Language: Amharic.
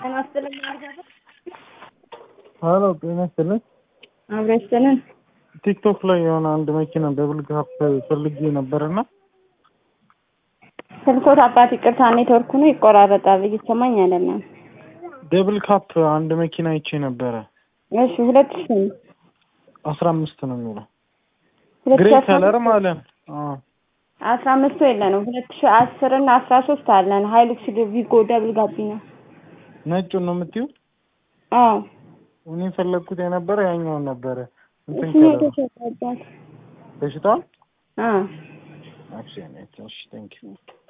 ጤና ይስጥልኝ አልጋዛ ሀሎ ጤና ይስጥልኝ። አብሮ ይስጥልን። ቲክቶክ ላይ የሆነ አንድ መኪና ደብል ካፕ ፈልጌ ነበርና ስልኮት አባት ይቅርታ ኔትወርኩ ነው ይቆራረጣል፣ እየሰማኝ አይደለም። ደብል ካፕ አንድ መኪና አይቼ ነበረ። እሺ ሁለት ሺ አስራ አምስት ነው የሚለው ሁለት ግሬ ሺ አስራ ከለር አምስት ማለት ነው። አስራ አምስቱ የለንም። ሁለት ሺ አስር እና አስራ ሶስት አለን። ሀይሉክስ ቪጎ ደብል ጋቢና ነጩን ነው የምትይው? አዎ እኔ ፈለግኩት የነበረ ያኛውን ነበረ። እንትን እሱኛው ከለር ተሸጧል። በሽታውን አዎ እሺ፣ ቴንክ ዩ